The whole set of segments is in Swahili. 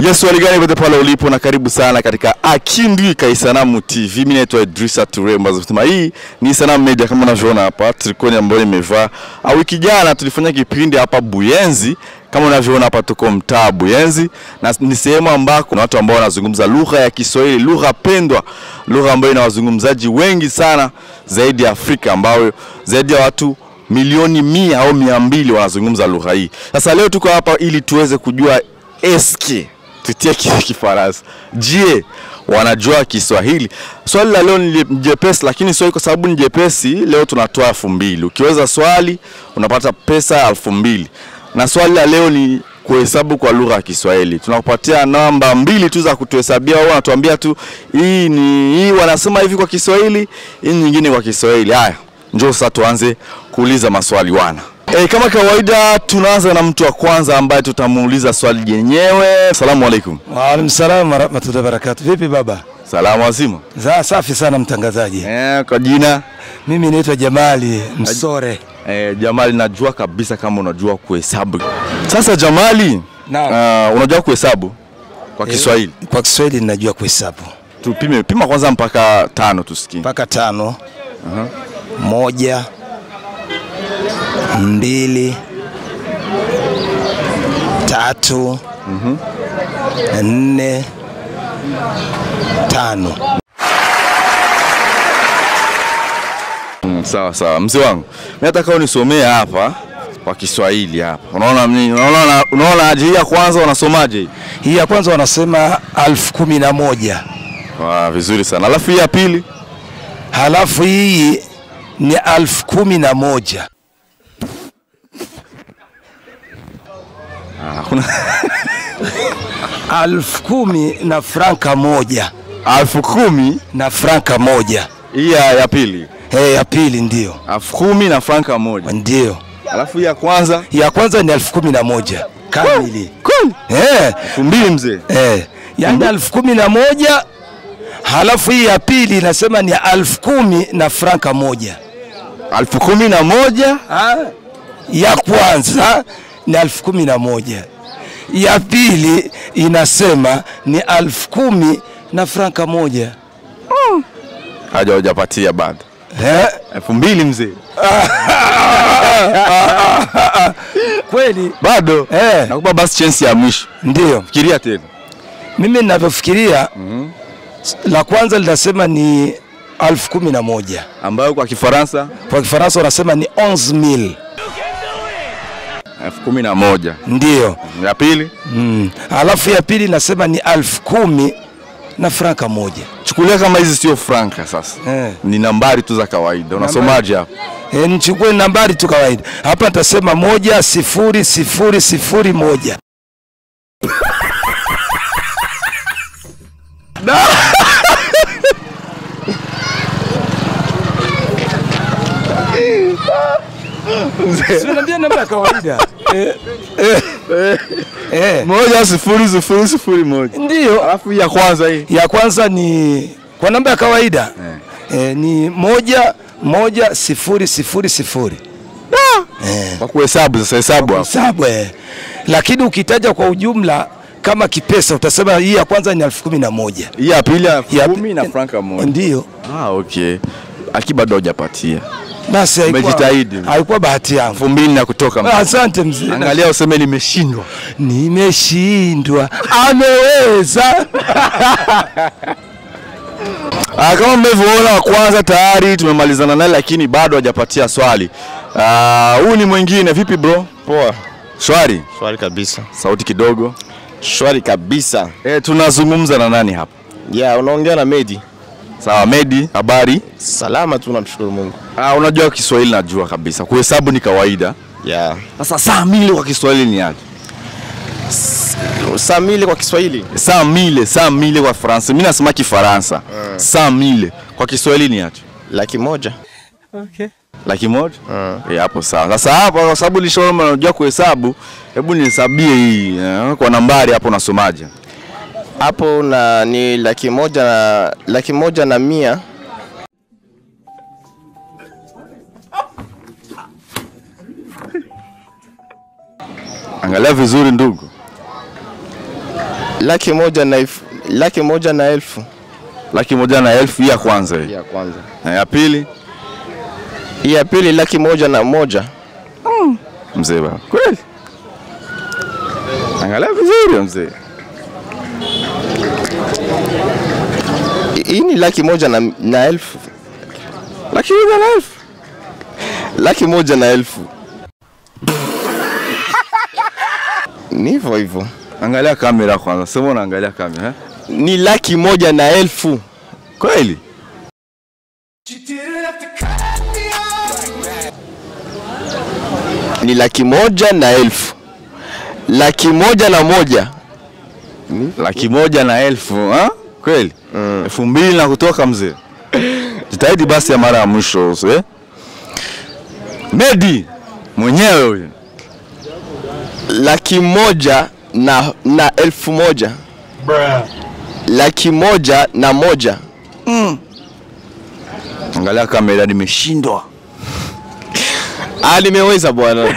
Yes, wali gani pote pale ulipo na karibu sana katika Akindwi Kaisanamu TV. Mimi naitwa Idrisa Toure ambazo sema hii ni Sanamu Media kama unavyoona hapa, trikoni ambayo nimevaa. Ah, Wiki jana tulifanya kipindi hapa Buyenzi kama unavyoona hapa tuko mtaa Buyenzi na ni sehemu ambako na watu ambao wanazungumza lugha ya Kiswahili, lugha pendwa, lugha ambayo ina wazungumzaji wengi sana zaidi ya Afrika ambayo zaidi ya watu milioni mia au mia mbili wanazungumza lugha hii. Sasa leo tuko hapa ili tuweze kujua eske tutie ki- Kifaransa. Je, wanajua Kiswahili? Swali la leo ni jepesi, lakini swali kwa sababu ni jepesi, leo tunatoa elfu mbili. Ukiweza swali unapata pesa elfu mbili, na swali la leo ni kuhesabu kwa lugha ya Kiswahili. Tunakupatia namba mbili tu za kutuhesabia, wewe unatuambia tu hii ni hii wanasema hivi kwa Kiswahili, hii nyingine kwa Kiswahili. Haya, njoo sasa tuanze kuuliza maswali wana. E, kama kawaida tunaanza na mtu wa kwanza ambaye tutamuuliza swali jenyewe. Asalamu alaikum. Waalaikum salam warahmatullahi wabarakatuh. Vipi baba? Salamu wazima. Za safi sana mtangazaji. E, kwa jina Mimi naitwa Jamali Msore. e, Jamali, najua kabisa kama unajua kuhesabu. Sasa Jamali, Naam. uh, unajua kuhesabu kwa Kiswahili? Kwa Kiswahili ninajua kuhesabu Tupime pima kwanza mpaka tano tusikie. mpaka tano. Moja, mbili, tatu, nne, tano. Mm, sawa sawa, mzee wangu, mimi nataka unisomee hapa kwa Kiswahili hapa. Unaona mimi, unaona unaona aje hii ya kwanza unasomaje hii? Hii ya kwanza wanasema alfu kumi na moja Ah, vizuri sana. Alafu hii ya pili halafu hii ni alfu kumi na moja ah, kuna alfu kumi na franka moja elfu kumi na franka moja hii ya, ya pili Eh, ya pili ndio elfu kumi na franka moja. ndio. Alafu hii ya kwanza Ya kwanza ni elfu kumi na moja kamili kweli eh, elfu mbili mzee. eh, yani elfu kumi na moja halafu hii ya pili inasema ni elfu kumi na franka moja. elfu kumi na moja Ah, ya kwanza ni elfu kumi na moja ya pili inasema ni elfu kumi na franka moja haja hujapatia bado eh? elfu mbili mzee Kweli bado eh, nakupa basi chance ya mwisho, ndio fikiria tena. mimi ninavyofikiria la kwanza linasema ni elfu kumi na moja ambayo kwa Kifaransa kwa Kifaransa wanasema ni 11000 elfu kumi na moja ndio. ya pili Mm. Alafu ya pili nasema ni elfu kumi na franka moja. chukulia kama hizi sio franka sasa Eh. ni nambari tu za kawaida unasomaje hapo E, nichukue nambari tu kawaida hapa, nitasema moja sifuri sifuri sifuri moja. Si unaniambia namba ya kawaida eh, eh, eh, moja sifuri sifuri sifuri moja ndio alafu hii ya kwanza hii ya kwanza ni kwa namba ya kawaida eh, ni moja moja sifuri sifuri sifuri eh, kwa kuhesabu sasa hesabu hapo hesabu eh. Lakini ukitaja kwa ujumla kama kipesa utasema hii ya kwanza ni elfu kumi na moja hii ya pili elfu Ya kumi pi- na franka moja ndio ah okay aki bado hujapatia basi, haikuwa- Umejitahidi. haikuwa bahati yangu. elfu mbili na kutoka mzee. Asante mzee, angalia useme nimeshindwa nimeshindwa, ameweza Ah, kama mmevyoona wa kwanza tayari tumemalizana naye, lakini bado hajapatia swali. Ah, Huyu ni mwingine. Vipi bro? Poa, Shwari. shwari kabisa, Sauti kidogo. shwari kabisa. E, tunazungumza na nani hapa? Ya, unaongea na Medi. Sawa, Medi, habari? Salama tu, namshukuru Mungu. Ah, unajua Kiswahili najua kabisa. Kuhesabu ni kawaida. Ya, Sasa saa mile kwa Kiswahili ni aje? saa mili kwa Kiswahili Saa mile, saa mile kwa Faransa. Mimi nasema Kifaransa. Saa mile kwa Kiswahili ni aje? laki moja. Laki moja? Eh, hapo sawa. Sasa hapa kwa sababu nishaona unajua kuhesabu, hebu nihesabie hii eh, kwa nambari hapo unasomaje? Hapo na ni laki moja na laki moja na mia Angalia vizuri ndugu. laki moja na elfu laki moja na elfu Laki moja na elfu hii ya kwanza hii. ya kwanza. Na ya pili Hii ya pili laki moja na moja. mzee baba. Kweli? Angalia vizuri mzee. Hii ni laki moja na, na elfu Laki moja na elfu. laki moja na elfu ni hivyo hivyo, Angalia kamera kwanza. Sema unaangalia kamera. Eh? ni laki moja na elfu Kweli? ni laki moja na elfu laki moja na moja Laki moja na elfu. Ha? Kweli? Elfu mbili na kutoka mzee. Jitahidi basi ya mara ya mwisho eh? Medi mwenyewe huyu. laki moja na, na elfu moja laki moja na moja Angalia kamera nimeshindwa. ah, nimeweza bwana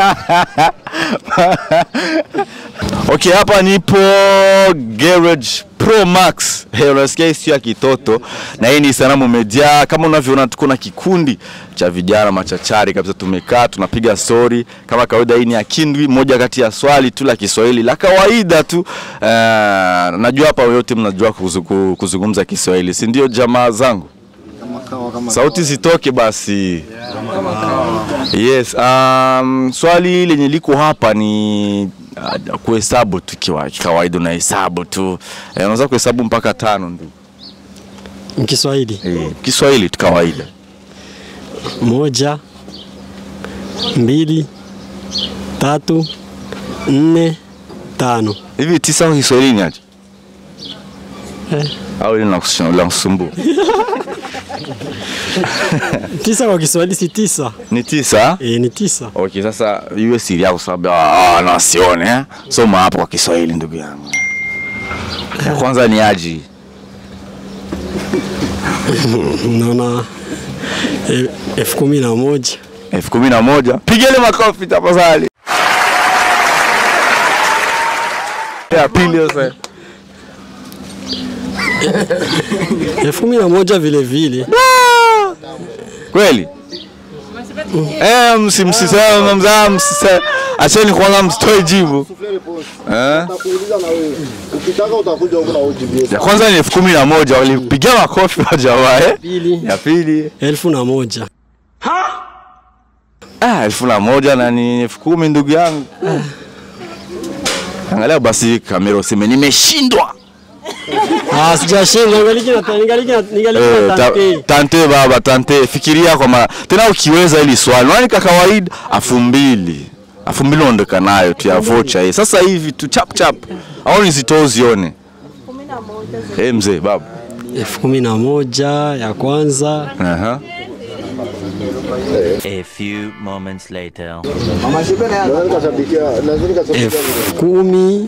Okay, hapa nipo Garage Pro Max. Hey, unasikia hii sio ya kitoto na hii ni Sanamu Media. Kama unavyoona tuko na kikundi cha vijana machachari kabisa, tumekaa tunapiga story kama kawaida. Hii ni ya Kindwi, moja kati ya swali tu la Kiswahili la kawaida tu. Uh, najua hapa yote mnajua kuzuku- kuzungumza Kiswahili, si ndio jamaa zangu? Sauti zitoke basi. Yes, um, swali lenye liko hapa ni uh, kuhesabu tu kiwa kawaida, unahesabu tu eh, unaweza kuhesabu mpaka tano ndio Kiswahili eh, Kiswahili tu kawaida. moja, mbili, tatu, nne, tano. Hivi tisa kwa Kiswahili ni aje? Eh. Au ile linakusumbua- linakusumbua? Tisa kwa Kiswahili si tisa? Ni tisa? E, ni tisa. Okay, sasa iwe siri yako sababu ah, na wasione eh. Soma hapo kwa Kiswahili ndugu yangu. Ya kwanza ni aji. Unaona e, elfu kumi na moja elfu kumi na moja. Pigeni makofi tafadhali. Ya pili sasa. elfu kumi na moja vile vile. Kweli? Eh, msi msisema mzaa msisema. Acheni kwanza msitoe jibu. Eh? Ukitaka utakuja huko na ujibie. Ya kwanza ni elfu kumi na moja walipigia makofi wa jamaa eh? Pili Ya pili elfu na moja. ah, elfu na moja na ni elfu kumi ndugu yangu. Angalia basi kamera useme nimeshindwa. Ah, sijashinda, ningaliki na ningaliki na ningaliki Eh, na ta, tante. tante baba tante, fikiria kwa mara tena, ukiweza hili swali nani kwa kawaida, afu mbili afu mbili unaondoka nayo tu ya vocha hii. Sasa hivi tu chap chap, au nizitoe uzione. Eh mzee baba, elfu kumi na moja ya kwanza, aha, A few moments later. Naweza nikashabikia, naweza nikashabikia. elfu kumi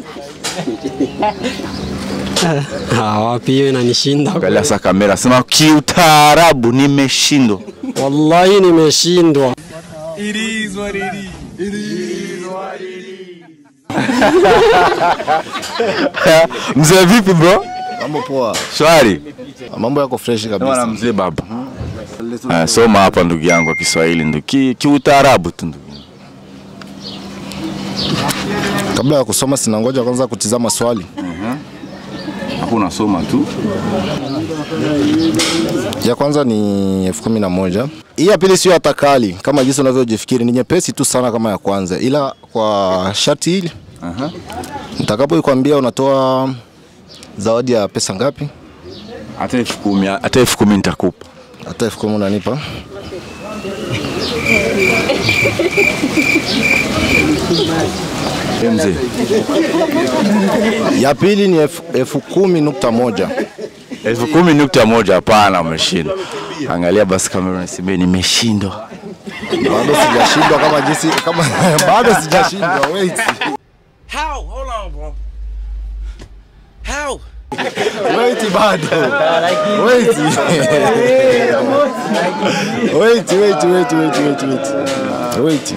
Ah, wapi hiyo inanishinda. angalia sasa kamera, sema kiutaarabu, nimeshindwa. Wallahi nimeshindwa. Mzee vipi bro? Mambo poa. Shwari. Mambo yako fresh Bwana kabisa. mzee baba. Uh, soma hapa ndugu yangu kwa Kiswahili ndugu. Ki, kiutaarabu tu ndugu. Kabla ya kusoma sina ngoja kwanza kutizama swali. Hakuna soma tu. Ya kwanza ni elfu kumi na moja. Hii ya pili sio hata kali kama jinsi unavyojifikiri, ni nyepesi tu sana kama ya kwanza, ila kwa shati hili Aha. nitakapokuambia unatoa zawadi ya pesa ngapi, Hata elfu kumi, hata elfu kumi nitakupa. hata elfu kumi unanipa. Eh, mzee. Ya pili ni elfu- elfu kumi nukta moja. elfu kumi nukta moja hapana, umeshinda. Angalia basi kamera nisemee nimeshindwa. Bado sijashindwa kama jinsi kama bado sijashindwa. Wait. How? Hold on, bro. How? Wait bado. Wait. wait, wait, wait, wait, wait, wait. Wait.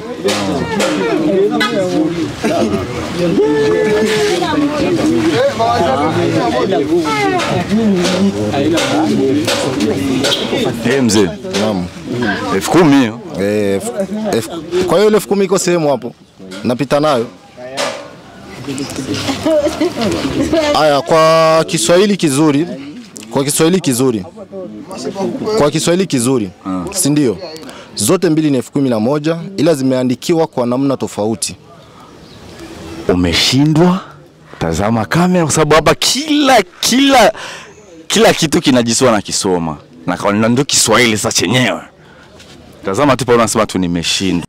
Eh, mzee. Naam. elfu kumi hiyo. Eh, elfu- elfu- kwa hiyo ile elfu kumi iko sehemu hapo, napita nayo. Aya, kwa Kiswahili kizuri, kwa Kiswahili kizuri, kwa Kiswahili kizuri, si ndio? Zote mbili ni elfu kumi na moja ila zimeandikiwa kwa namna tofauti. Umeshindwa, tazama kamera, kwa sababu hapa kila kila kila kitu kinajisiwa na kisoma na kwa- na ndio Kiswahili sasa chenyewe. Tazama tu pale, unasema tu nimeshindwa.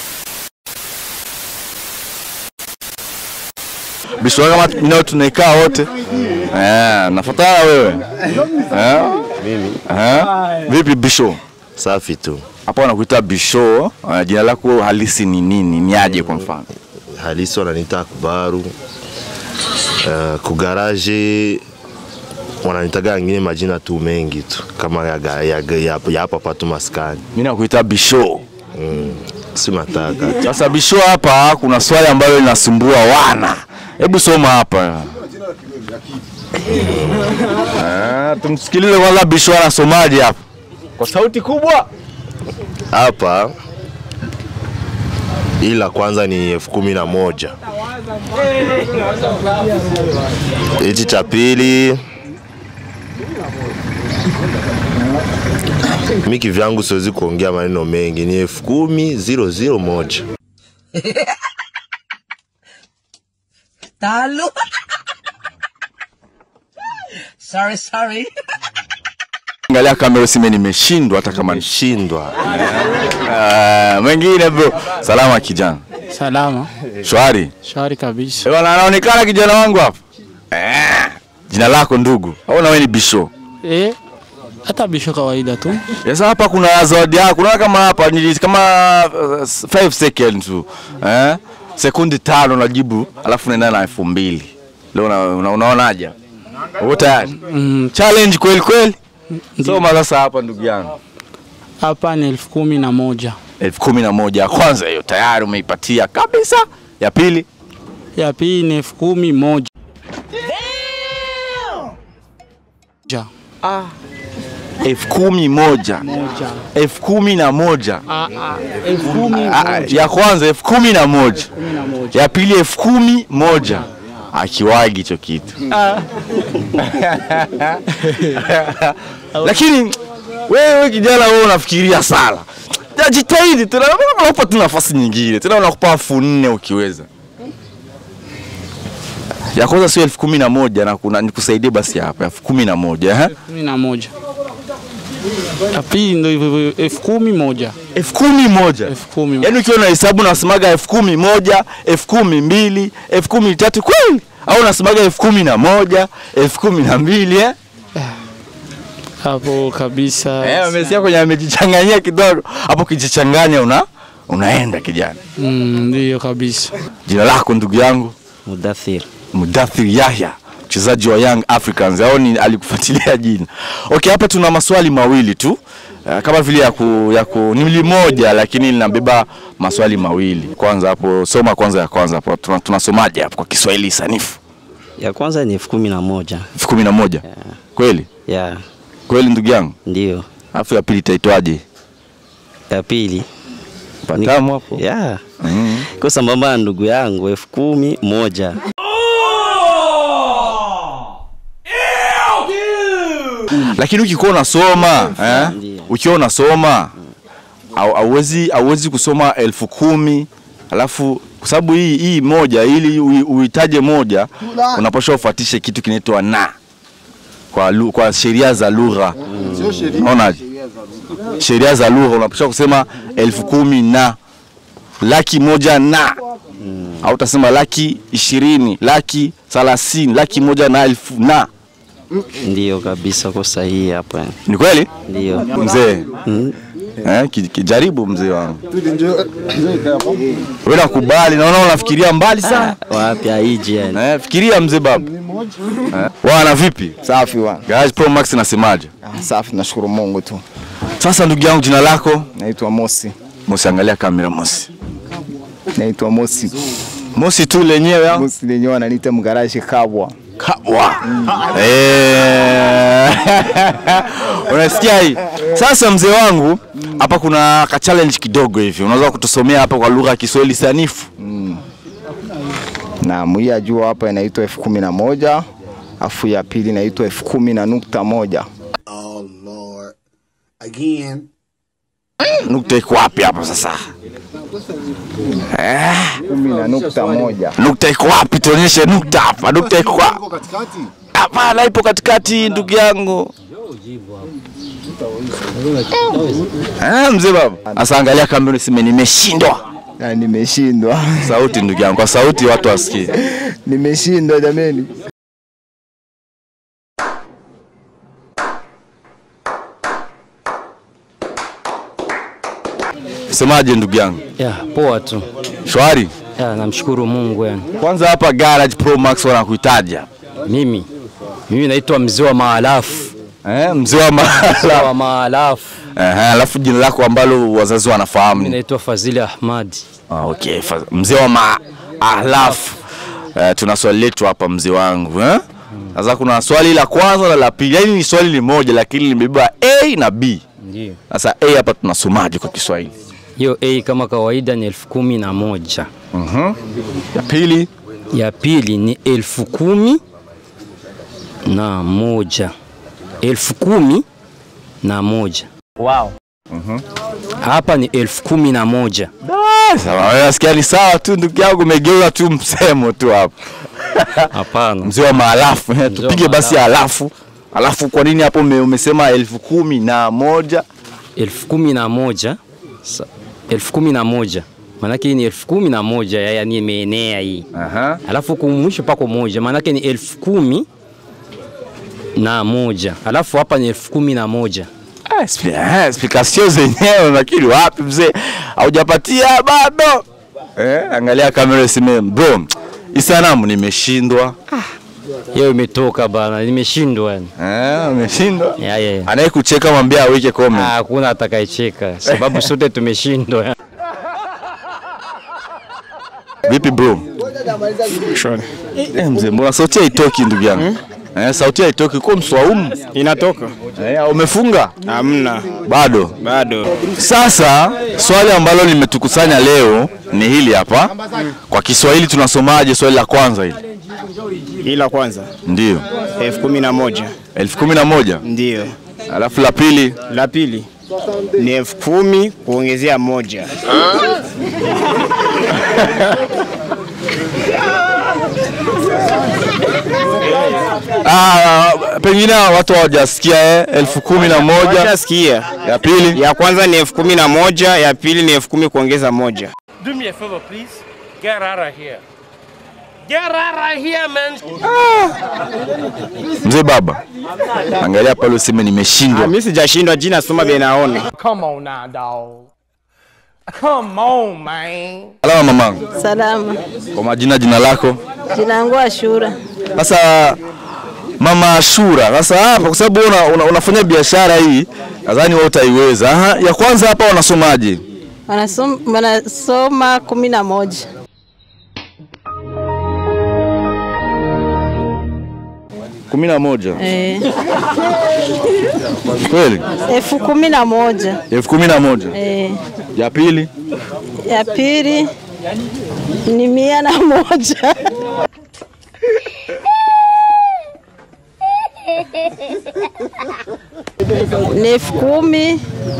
Bisho kama nao tunaikaa wote eh, nafuatana wewe eh? Mimi eh? Vipi Bisho? Safi tu. Hapa wanakuita Bisho, uh, jina lako halisi ni nini? Ni aje kwa mfano? Halisi wananiita Kubaru. Uh, kugaraje wananitaga wengine majina tu mengi tu kama ya, ga- ya, ya, ya, ya hapa patu maskani. Mimi nakuita Bisho. Mm. Si nataka. Sasa Bisho, hapa kuna swali ambalo linasumbua wana. Hebu soma hapa. Ah, tumsikilize kwanza Bisho anasomaje hapa kwa sauti kubwa. Hapa ila kwanza ni elfu kumi na moja. Hichi cha pili mi kivyangu siwezi kuongea maneno mengi, ni elfu kumi ziro ziro moja. Talo. sorry, sorry. Angalia kamera usime nimeshindwa hata kama ni Shindwa Ah, mwingine bro. Salama kijana. Salama, Shwari. shwari kabisa. Eh, bwana anaonekana kijana wangu hapa. Eh, jina lako ndugu. Au na wewe ni Bisho? Eh, hata bisho kawaida tu. Sasa hapa kuna zawadi yako. Unaona kama hapa ni kama 5 seconds tu. Eh? Sekundi tano najibu alafu unaenda na elfu mbili. Leo una, una, unaonaje? Uko tayari? Mm, Challenge kweli kweli. Soma sasa hapa ndugu yangu. Hapa ni elfu kumi na moja. elfu kumi na moja ya kwanza hiyo tayari umeipatia kabisa. Ya pili Ya pili ni elfu kumi moja. Ja. elfu kumi moja Moja. elfu kumi na moja Ah, ah, elfu kumi Ah, moja. ya kwanza elfu kumi na moja Kumi na moja. ya pili elfu kumi moja akiwagi hicho kitu lakini wewe kijana wewe unafikiria sana Ya, jitahidi tena unakupa tu nafasi nyingine tena unakupa elfu nne ukiweza ya kwanza sio elfu kumi na moja na kuna nikusaidie basi hapa elfu kumi na moja eh? Kumi na moja. Ya pili ndo hivyo hivyo, elfu kumi moja. elfu kumi moja Elfu kumi moja. yaani ukiwa na hesabu unasemaga elfu kumi moja elfu kumi mbili elfu kumi tatu kweli au unasemaga elfu kumi na moja elfu kumi na mbili eh? Hapo kabisa. Eh, umesikia kwenye amejichanganyia kidogo hapo, kijichanganya una unaenda kijana. Mm, Ndiyo kabisa. Jina lako ndugu yangu? Mudathir. Mudathir Yahya, mchezaji wa Young Africans au ni alikufuatilia jina? Okay, hapa tuna maswali mawili tu uh, kama vile ya ku, ya ku ni moja lakini linabeba maswali mawili. Kwanza hapo soma kwanza ya kwanza hapo tuna- tunasomaje hapo kwa Kiswahili sanifu? Ya kwanza ni elfu kumi na moja. elfu kumi na moja kweli Ya, kweli ndugu yangu, ndiyo. alafu ya pili itaitwaje? Ya pili Patamu hapo ya iko sambamba na ndugu yangu elfu kumi moja. lakini ukikuwa unasoma eh, ukiwa unasoma au- hauwezi hauwezi kusoma elfu kumi alafu kwa sababu hii hii moja ili ui- uitaje moja unapaswa ufuatishe kitu kinaitwa na kwa, lu- kwa sheria za lugha unaonaje? Sheria za lugha unapaswa kusema elfu kumi na laki moja na au utasema laki ishirini laki thelathini laki moja na elfu na Ndiyo kabisa, ko sahihi hapo. yani. ni kweli Ndiyo. mzee eh, ki- kijaribu mzee wangu wewe nakubali naona unafikiria mbali sana Wapi haiji yani. eh, fikiria mzee baba eh. wana vipi Safi wa. Garage Pro Max nasemaje Safi, nashukuru Mungu tu. sasa ndugu yangu jina lako Naitwa Mosi. Mosi, angalia kamera Mosi. Naitwa Mosi. Mosi tu lenyewe au? Mosi lenyewe wananiita mgarashi kabwa. Kabwa. Eh. Unasikia hii? Sasa mzee wangu, hapa kuna ka challenge kidogo hivi. Unaweza kutusomea hapa kwa lugha ya Kiswahili sanifu? Na hii ya juu hapa inaitwa elfu kumi na moja afu ya pili inaitwa elfu kumi na nukta moja. Oh Lord. Again. Nukta iko wapi hapo sasa? Eh, kumi na nukta moja. nukta iko wapi? Tuonyeshe nukta hapa. Nukta iko wapi? Hapana, ipo katikati ndugu yangu. Eh, mzee baba. Sasa angalia kamera useme nimeshindwa. Na nimeshindwa. Sauti ndugu yangu, kwa sauti watu wasikie. Nimeshindwa jameni. Semaje ndugu yangu? Ya, poa tu. Shwari? Ya, namshukuru Mungu yani. Kwanza hapa Garage Pro Max wanakuhitaji hapa. Mimi mimi naitwa mzee wa maalafu. Eh, mzee wa Mzee mahala. wa maalafu. Eh, alafu jina lako ambalo wazazi wanafahamu Mimi ni naitwa Fazili Ahmadi. Ah, okay. Fa- Mzee wa maalafu. Eh, tuna swali letu hapa mzee wangu eh? Sasa kuna swali la kwanza na la pili, yaani ni swali ni moja lakini limebeba A na B. Ndio. Sasa A hapa tunasomaje kwa Kiswahili? Hiyo A kama kawaida ni elfu kumi na moja. Mhm. Ya pili Ya pili ni elfu kumi na moja. Elfu kumi na moja. Wow. Hapa ni elfu kumi na moja. Sawa, wewe nasikia ni sawa tu ndugu yangu, umegeuza tu msemo tu hapo. Hapana. Mzee wa maalafu, eh, tupige basi alafu. Alafu kwa nini hapo ume- umesema elfu kumi na moja? elfu kumi na moja sa- elfu kumi na moja maanake hii ni elfu kumi na moja ya- yani imeenea hii Aha. alafu kumwisho pako moja maanake ni elfu kumi na moja alafu hapa ni elfu kumi na moja Ah, expli- ah, Explikasio zenyewe lakini wapi mzee, haujapatia bado. Eh, angalia kamera iseme bro, hii sanamu nimeshindwa. hiyo imetoka bana nimeshindwa yani Eh, umeshindwa. Ya, ya, ya. Anayekucheka mwambie aweke comment. Ah, hakuna atakayecheka sababu sote tumeshindwa Vipi bro? Eh, mzee, mbona sauti haitoki ndugu yangu? Eh, sauti haitoki kwa mswaumu. Inatoka? Eh, umefunga? Hamna. Bado. Bado. Sasa swali ambalo limetukusanya leo ni hili hapa. Kwa Kiswahili tunasomaje swali la kwanza hili? Hii la kwanza Ndio. elfu kumi na moja elfu kumi na moja ndio. alafu la pili La pili ni elfu kumi kuongezea moja. ah, pengine watu hawajasikia eh, elfu kumi na moja Washasikia. ya pili Ya kwanza ni elfu kumi na moja ya pili ni elfu kumi kuongeza moja. Do me a favor, please. Get out of here. Get out of here, man. mzee baba angalia pale useme nimeshindwa Mimi sijashindwa, jina soma benaona. Come on now, dog. Come on, man. alama mamangu Salama. kwa majina jina lako Jina langu Ashura. sasa mama Ashura sasa hapa kwa sababu una, una, unafanya biashara hii nadhani wewe utaiweza Aha, ya kwanza hapa wanasomaje Wanasoma, wanasoma kumi na moja. kumi na moja Eh, kweli elfu kumi na moja. elfu kumi na moja Eh, ya pili ya pili ni mia na moja. ni elfu kumi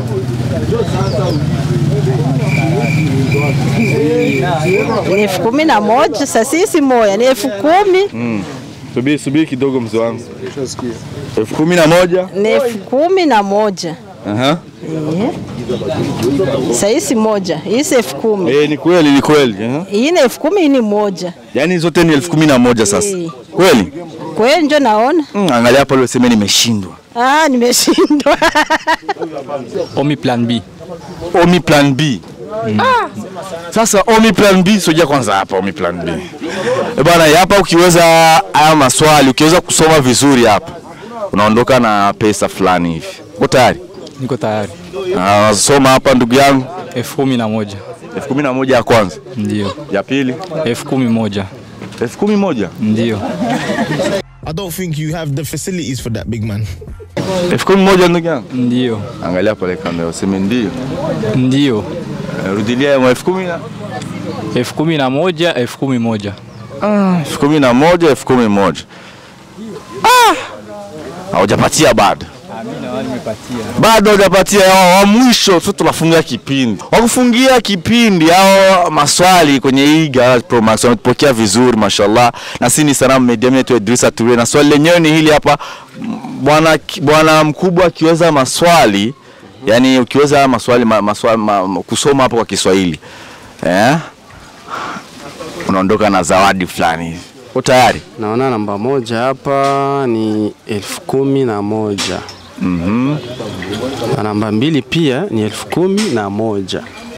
ni elfu kumi na moja. Sasa hii si moja, ni elfu kumi mm. subiri subiri kidogo mzee wangu elfu kumi na moja ni elfu kumi na moja. Aha. Eh. Sasa hii si moja, hii si elfu kumi. Eh, ni kweli ni kweli Aha. Hii ni elfu kumi, hii ni moja. yaani zote ni elfu kumi na moja sasa Eh. kweli Kweli njo naona. mm, angalia hapo leo useme nimeshindwa Ah, nimeshindwa. Omi plan B. Omi plan B. Ah. Sasa Omi plan B soja kwanza hapa Omi plan B. Eh bwana hapa ukiweza haya maswali ukiweza kusoma vizuri hapa unaondoka na pesa fulani hivi. Uko tayari? Niko tayari. Ah, soma hapa ndugu yangu. elfu kumi na moja elfu kumi na moja ya kwanza ndio. ya pili elfu kumi moja elfu kumi moja ndio. I don't think you have the facilities for that, big man. elfu kumi moja ndugu yangu ndio. Angalia pale kamera useme ndio. Ndio. Eh, Rudilia ya elfu kumi na elfu kumi na moja elfu kumi moja elfu kumi na moja elfu kumi moja Ah! haujapatia bado bado hujapatia wa, wa mwisho tu tunafungia kipindi wakufungia kipindi au maswali kwenye hii Garage Pro Max wametupokea vizuri mashallah na si ni Sanamu Media mimi naitwa Idrisa Toure na swali lenyewe ni hili hapa M- bwana bwana mkubwa akiweza maswali yani ukiweza maswali, ma, maswali ma, ma, kusoma hapo kwa Kiswahili eh? unaondoka na zawadi fulani hivi uko tayari Naona namba moja hapa ni elfu kumi na moja mm na namba mbili pia ni elfu kumi na moja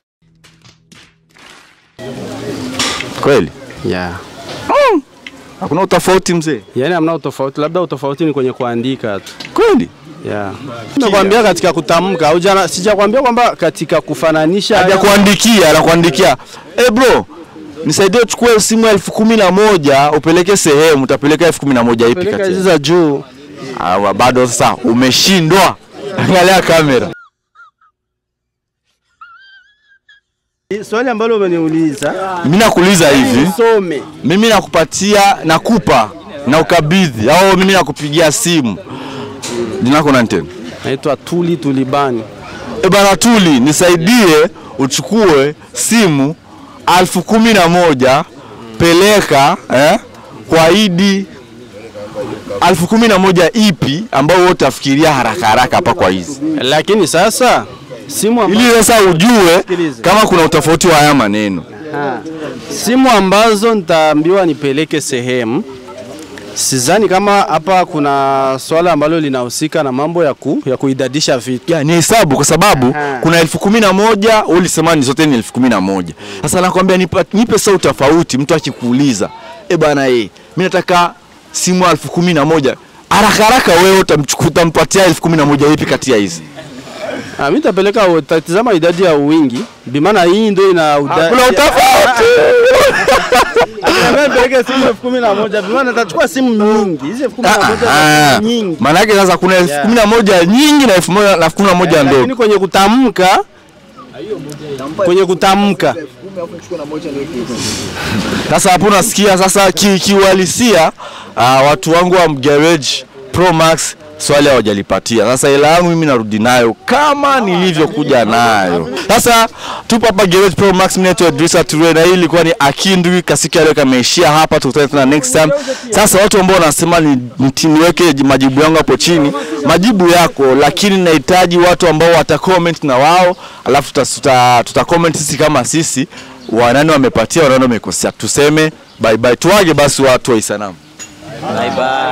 kweli yeah. Hakuna utofauti mzee? Yaani hamna utofauti, labda utofauti ni kwenye kuandika tu. Kweli? Yeah. Nakwambia katika kutamka, au jana sijakwambia kwamba katika kufananisha hajakuandikia anakuandikia eh bro nisaidie uchukue simu elfu kumi na moja upeleke sehemu utapeleka elfu kumi na moja ipi Peleka kati hizi za juu Ah, bado sasa umeshindwa angalia kamera Swali ambalo umeniuliza mimi nakuuliza hivi Nisome. mimi nakupatia nakupa na ukabidhi au mimi nakupigia simu jina lako nani tena naitwa Tuli Tulibani e bana Tuli nisaidie uchukue simu alfu kumi na moja peleka eh, kwa Idi alfu kumi na moja ipi ambao wewe utafikiria haraka haraka hapa kwa hizi lakini sasa simu amba... ili sasa ujue kama kuna utofauti wa haya maneno Ha. Simu ambazo nitaambiwa nipeleke sehemu, sidhani kama hapa kuna swala ambalo linahusika na mambo ya, ku, ya kuidadisha vitu. ya, ni hesabu kwa sababu kuna elfu kumi na moja wewe ulisema ni zote ni elfu kumi na moja sasa nakwambia nipe, nipe saa utofauti mtu akikuuliza e bana e, mimi nataka simu elfu kumi na moja haraka haraka wewe utamchukua utampatia elfu kumi na moja ipi kati ya hizi Ah, mimi nitapeleka utatizama idadi ya wingi, bimaana hii ndio ina udadi. Kuna utofauti. Mimi nipeleke simu elfu kumi na moja, bimaana nitachukua simu nyingi. Hizi elfu kumi na moja Ah, ni nyingi. maana yake sasa kuna elfu kumi na moja nyingi na elfu moja na elfu kumi na moja ndogo Lakini kwenye kutamka kwenye kutamka Sasa hapo unasikia sasa ki- kiuhalisia uh, watu wangu wa Garage Pro Max swali hawajalipatia. Sasa hela yangu mimi narudi nayo kama nilivyokuja nayo. Sasa tupo hapa Garage Pro Max, mimi naitwa Idrisa Toure na hii ilikuwa ni Akindwi kasiki leo kameishia hapa, tukutane tena next time. Sasa watu ambao wanasema ni niti- niweke majibu yangu hapo chini, majibu yako, lakini nahitaji watu ambao wata comment na wao, alafu tuta, tuta, tuta comment sisi kama sisi wanani wamepatia wanani wamekosea, tuseme bye bye, tuage basi watu wa Isanamu. Bye bye.